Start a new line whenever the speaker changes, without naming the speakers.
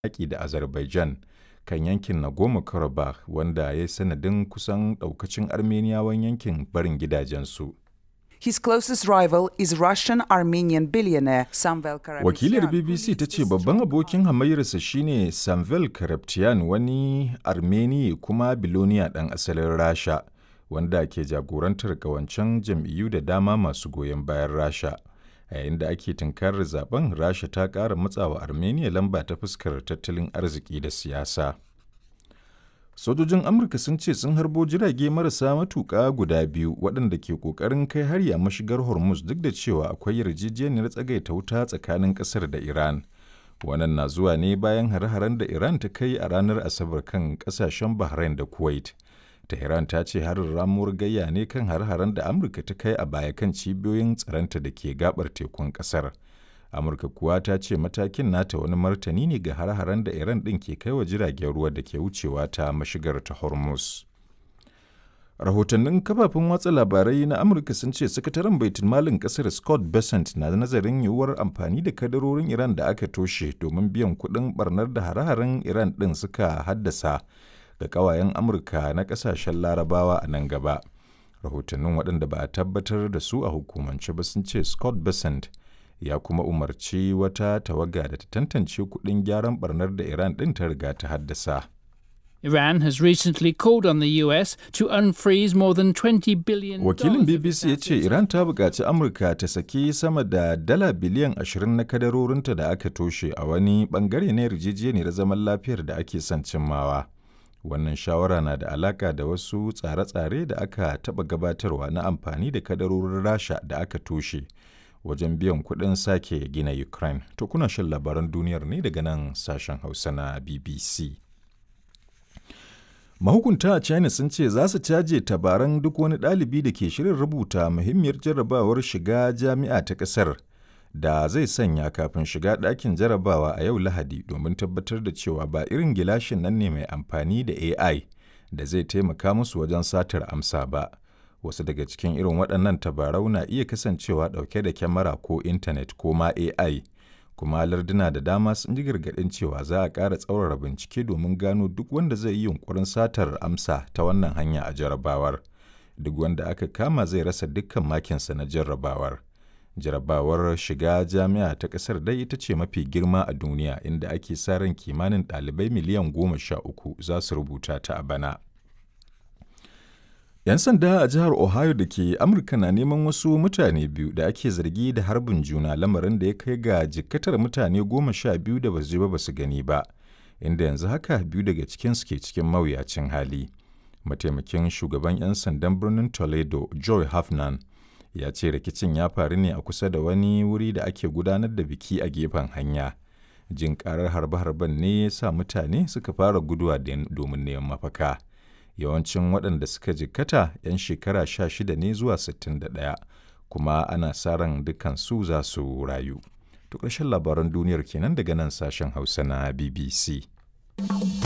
yaƙi da Azerbaijan kan yankin Nagorno-Karabakh wanda ya yi sanadin kusan ɗaukacin Armeniyawan yankin barin gidajensu.
His closest rival is Russian Armenian billionaire Samvel Karapetyan.
Wakilar BBC ta ce babban abokin hamayyarsa shine Samvel Karapetyan wani Armeni kuma biloniya ɗan asalin Rasha wanda ke jagorantar kawancen jam'iyyu da dama masu goyon bayan Rasha. A yayin da ake tunkarar zaben Rasha ta ƙara matsawa Armenia lamba ta fuskar tattalin arziki da siyasa. Sojojin Amurka sun ce sun harbo jirage marasa matuƙa guda biyu waɗanda ke ƙoƙarin kai hari a mashigar Hormuz duk da cewa akwai yarjejeniyar tsagaita wuta tsakanin ƙasar da Iran. Wannan na zuwa ne bayan hare-haren da Iran ta kai a ranar Asabar kan ƙasashen Bahrain da Kuwait. Tehran ta ce harin ramuwar gayya ne kan hare-haren da Amurka ta kai a baya kan cibiyoyin tsaronta da ke gabar tekun ƙasar. amurka kuwa ta ce matakin nata wani martani ne ga hare-haren da iran ɗin ke kai wa jiragen ruwa da ke wucewa ta mashigar ta hormuz rahotannin kafafen watsa labarai na amurka sun ce sakataren baitul malin kasar scott bessent na nazarin yiwuwar amfani da kadarorin iran da aka toshe domin biyan kuɗin barnar da hare-haren iran ɗin suka haddasa ga ƙawayen amurka na ƙasashen larabawa a nan gaba rahotannin waɗanda ba a tabbatar da su a hukumance ba sun ce scott bessent ya kuma umarci wata tawaga da ta tantance kuɗin gyaran barnar da Iran ɗin ta riga ta haddasa.
Iran has recently called on the US to unfreeze more than 20 billion
Wakilin BBC ya ce Iran ta buƙaci Amurka ta saki sama da dala biliyan 20 na kadarorinta da aka toshe a wani ɓangare na yarjejeniyar zaman lafiyar da ake son cimmawa. Wannan shawara na da alaƙa da wasu tsare-tsare da aka taɓa gabatarwa na amfani da kadarorin Rasha da aka toshe. wajen biyan kuɗin sake gina Ukraine. To kuna shan labaran duniyar ne daga nan sashen Hausa na BBC. Mahukunta a China sun ce za su caje tabaran duk wani ɗalibi da ke shirin rubuta muhimmiyar jarrabawar shiga jami'a ta ƙasar da zai sanya kafin shiga ɗakin jarrabawa a yau Lahadi domin tabbatar da cewa ba irin gilashin nan ne mai amfani da AI da zai taimaka musu wajen satar amsa ba. wasu daga cikin irin waɗannan tabarau na iya kasancewa ɗauke da kyamara ko intanet ko ma AI kuma larduna da dama sun ji gargaɗin cewa za a ƙara tsaurara bincike domin gano duk wanda zai yi yunkurin satar amsa ta wannan hanya a jarrabawar duk wanda aka kama zai rasa dukkan makinsa na jarrabawar jarrabawar shiga jami'a ta ƙasar dai ita ce mafi girma a duniya inda ake sa ran kimanin ɗalibai miliyan goma sha uku za su rubuta ta a bana. 'Yan sanda a jihar Ohio da ke Amurka na neman wasu mutane biyu da ake zargi da harbin juna lamarin da ya kai ga jikkatar mutane goma sha biyu da basu je ba basu gani ba, inda yanzu haka biyu daga cikinsu ke cikin mawuyacin hali. Mataimakin shugaban 'yan sandan birnin Toledo, Joy Hafnan, ya ce rikicin ya faru ne a kusa da wani wuri da ake gudanar da biki a gefen hanya. Jin karar harbe-harben ne ya sa mutane suka fara guduwa domin neman mafaka. yawancin waɗanda suka jikkata 'yan shekara 16 ne zuwa 61 kuma ana sa ran dukansu za su rayu. To ƙarshen labaran duniyar kenan daga nan sashen Hausa na BBC.